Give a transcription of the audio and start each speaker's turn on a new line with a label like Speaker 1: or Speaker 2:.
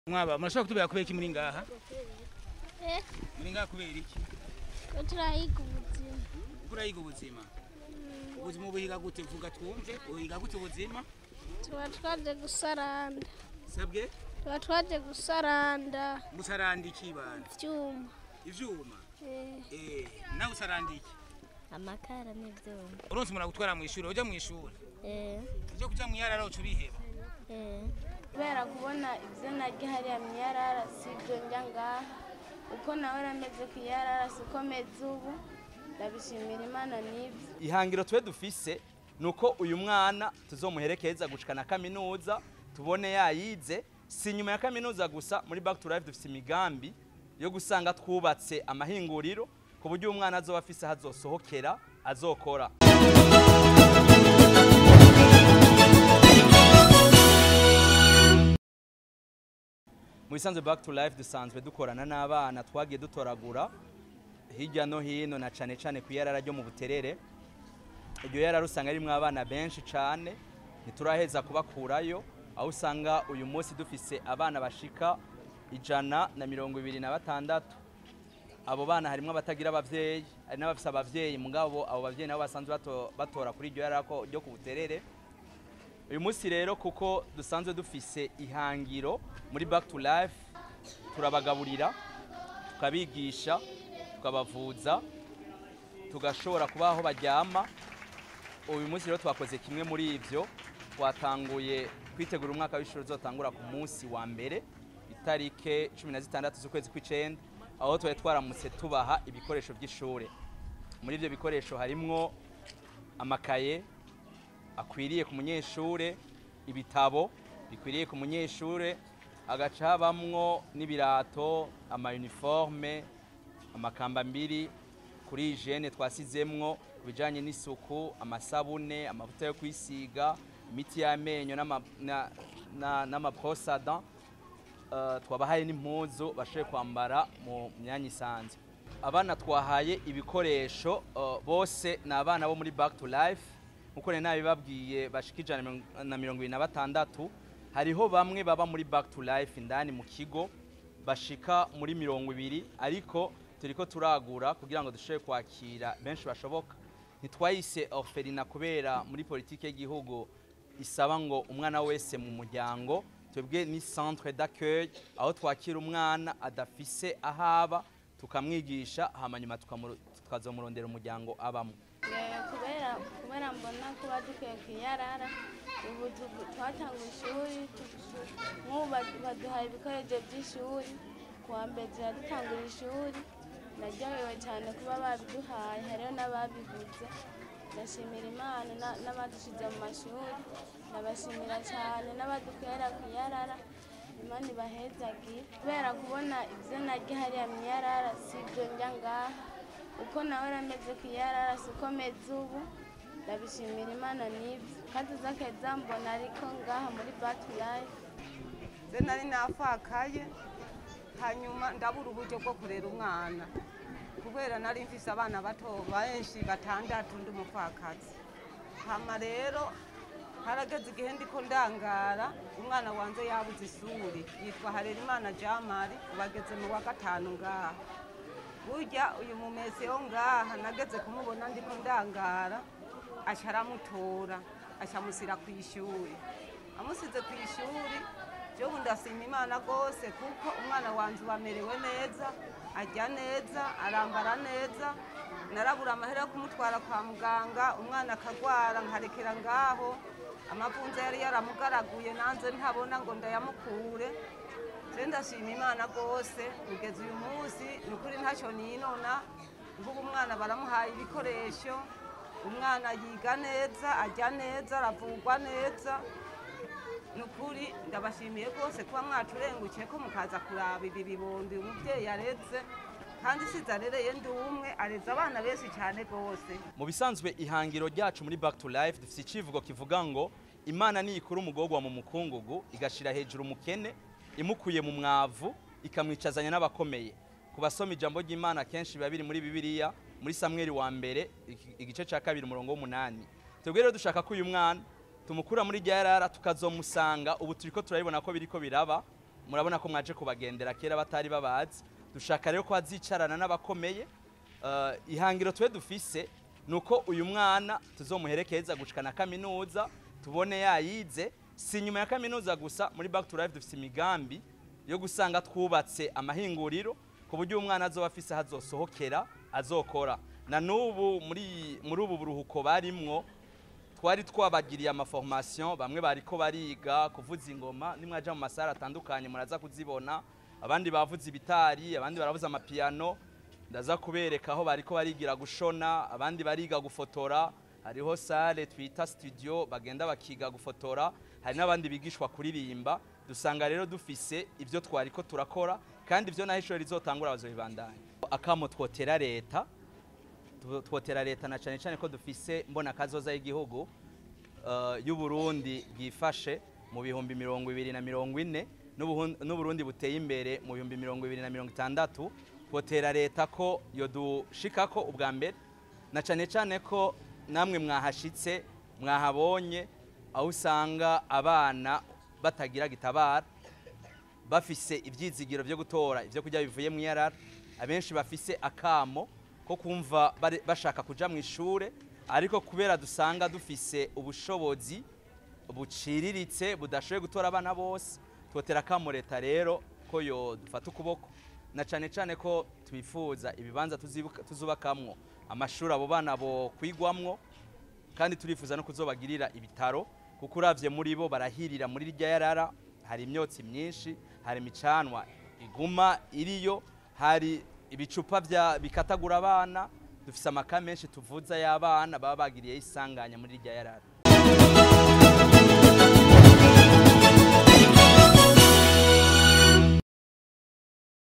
Speaker 1: mwaba murashobora kutubwira kubera iki muri ngaha
Speaker 2: Eh,
Speaker 1: muri ngaha kubera iki
Speaker 2: ko turahiga ubuzima
Speaker 1: kurayiga ubuzima ubuzima buhiga gute vuga twumve buhiga gute ubuzima
Speaker 2: tuba twaje gusaranda
Speaker 1: sabwe
Speaker 2: tuba twaje gusaranda
Speaker 1: musaranda iki bana
Speaker 2: ivyuma
Speaker 1: ivyuma
Speaker 2: Eh,
Speaker 1: eh nawe usaranda iki
Speaker 3: amakara n'ivyuma
Speaker 1: uronse umuntu agutwara mu ishuri uja mu ishuri
Speaker 3: eh
Speaker 1: ivyo kuja mu yarara uca uriheba
Speaker 3: eh
Speaker 4: kubera kubona ibyo narya hariya mu iyarara si ibyo njya ngaha uko nawe rameze ku iyarara si uko meze ubu ndabishimira imana n'ibyo
Speaker 5: ihangiro twe dufise nuko uyu mwana tuzomuherekeza gushikana kaminuza tubone yayize si nyuma ya kaminuza gusa muri back to life dufise imigambi yo gusanga twubatse amahinguriro ku buryo uyu mwana azoba afise aho azosohokera azokora mu bisanzwe back to life dusanzwe dukorana n'abana twagiye dutoragura hirya no hino na cane cane ku yarara ryo mu buterere iryo yarara usanga rimwo abana benshi cane ntituraheza kubakurayo aho usanga uyu munsi dufise abana bashika ijana na mirongo ibiri na batandatu abo bana harimwo abatagira abavyeyi hari n'abafise abavyeyi mugabo abo bavyeyi nabo basanzwe bato- batora kuri iryo yarara ko- ryo ku buterere uyu munsi rero kuko dusanzwe dufise ihangiro muri back to life turabagaburira tukabigisha tukabavuza tugashobora kuba aho baryama uyu munsi rero twakoze kimwe muri ivyo twatanguye kwitegura umwaka w'ishuri uzotangura ku munsi wa mbere itarike cumi na zitandatu z'ukwezi kw'icenda aho twari twaramutse tubaha ibikoresho by'ishure muri ivyo bikoresho harimwo amakaye akwiriye ku munyeshure ibitabo bikwiriye ku munyeshure agaca habamwo n'ibirato amayuniforme amakambambiri kuri hygiene twasizemwo ku bijanye n'isuku amasabune amavuta yo kwisiga imiti y'amenyo n'ama- na- na- n'amaprosadan uh, twabahaye n'impuzu bashoboye kwambara mu myanya isanzwe abana twahaye ibikoresho uh, bose ni abana bo muri back to life nkuko nari nabibabwiye bashika ijana na mirongo- na mirongo ibiri na batandatu hariho bamwe baba muri back to life indani mu kigo bashika muri mirongo ibiri ariko turiko turagura kugira ngo dushobore kwakira benshi bashoboka ntitwayise orphelina kubera muri politike y'igihugu isaba ngo umwana wese mu muryango twebwe ni centre d'accueil aho twakira umwana adafise ahaba tukamwigisha hama nyuma tukamu- tukazomurondera umuryango abamo
Speaker 4: Eh, kubera kubera mbona kuba dukwiye ku iyarara ubu tu- twatanga ishuri tu- nk'ubu badu- baduhaye ibikoresho by'ishuri kuwa mbere turadutangura ishuri naryohewe cyane kuba babiduhaye hariho n'ababiguze ndashimira imana na- n'abadushyize mu mashuri ndabashimira cyane n'abadukorera ku iyarara imana ibahezagire kubera kubona ibyo narya hariya mu iyarara si ibyo njya ngaha uko nawe rameze ku iyarara si uko meze ubu ndabishimira imana n'ibyo kaduza keza mbona ariko ngaha muri baki life
Speaker 6: ze nari nafakaye hanyuma ndabura uburyo bwo kurera umwana kubera nari mfise abana bato benshi batandatu ndi umupfakazi hama rero harageze igihe ndiko ndangara umwana wanje yabuze isuri yitwa harerimana jamari ubageze mu wa gatanu ngaha burya uyu mumese wo ngaha nageze kumubona ndiko ndangara aca aramutora aca amusira ku ishuri amusize ku ishuri jewe ndashima imana rwose kuko umwana wanje wamerewe neza arya neza arambara neza narabura amahera yo kumutwara kwa muganga umwana akagwara nkarekera ngaho amavunja yari yaramugaraguye nanze ntabona ngo ndayamukure je ndashima imana rwose kugeza uyu munsi ni ukuri ntacyo ninona mvuga umwana baramuhaye ibikoresho umwana yiga neza arya neza aravugwa neza ni ukuri ndabashimiye rwose kuba mwacurengukiye ko mukaza kuraba ibi bibombi umubyeyi areze kandi siza arereye ndi umwe areze abana benshi cyane rwose
Speaker 5: mu bisanzwe ihangiro ryacu muri back to life dufite icivugo kivuga ngo imana niyikura umugorwa mu mukungugu igashira hejuru umukene imukuye mu mwavu ikamwicazanya n'abakomeye ku basoma ijambo ry'imana kenshi biba biri muri bibiliya muri samweli wa mbere iki- igice cya kabiri umurongo w'umunani twebwe rero dushaka ko uyu mwana tumukura muri rya yarara tukazomusanga ubu turiko turabibona ko biriko biraba murabona ko mwaje kubagendera kera batari babazi dushaka rero ko hazicarana n'abakomeye Eh, ihangiro twe dufise ni uko uyu mwana tuzomuherekeza gushika na kaminuza tubone yayize si nyuma ya kaminuza gusa muri back to life dufise imigambi yo gusanga twubatse amahinguriro ku buryo uyu mwana azoba afise hazosohokera azokora na n'ubu muri muri ubu buruhuko barimwo twari twabagiriye amaformation bamwe bariko bariga kuvuza ingoma nimwaja mu masara atandukanye muraza kuzibona abandi bavuza ibitari abandi baravuza amapiyano ndaza kubereka aho bariko barigira gushona abandi bariga gufotora hariho sale twita studio bagenda bakiga gufotora hari n'abandi bigishwa kuririmba dusanga rero dufise ibyo twariko turakora kandi ibyo naho ishuri rizotangura bazobibandanya akamo twotera leta tu- twotera leta na cyane cyane ko dufise mbona kazoza y'igihugu uh, y'uburundi bwifashe mu bihumbi mirongo ibiri na mirongo ine n'Ubuhun- n'uburundi buteye imbere mu bihumbi mirongo ibiri na mirongo itandatu twotera leta ko yodushikako ubwa mbere na cyane cyane ko namwe mwahashitse mwahabonye aho usanga abana batagira gitabara bafise ibyizigiro byo gutora ibyo kurya bivuye mu yarara abenshi bafise akamo ko kumva bare- bashaka kuja mu ishure ariko kubera dusanga dufise ubushobozi buciriritse budashoboye gutora abana bose twotera akamo leta rero ko yo dufata ukuboko na cane cane ko twifuza ibibanza tuzibuka- tuzubakamwo amashuri abo bana bo kwigwamwo kandi turifuza no kuzobagirira ibitaro kuko uravye muri bo barahirira muri rya yarara hari imyotsi myinshi hari imicanwa iguma iriyo hari ibicupa bya bikatagura abana dufise amaka menshi tuvuza y'abana baba bagiriye isanganya muri rya yarara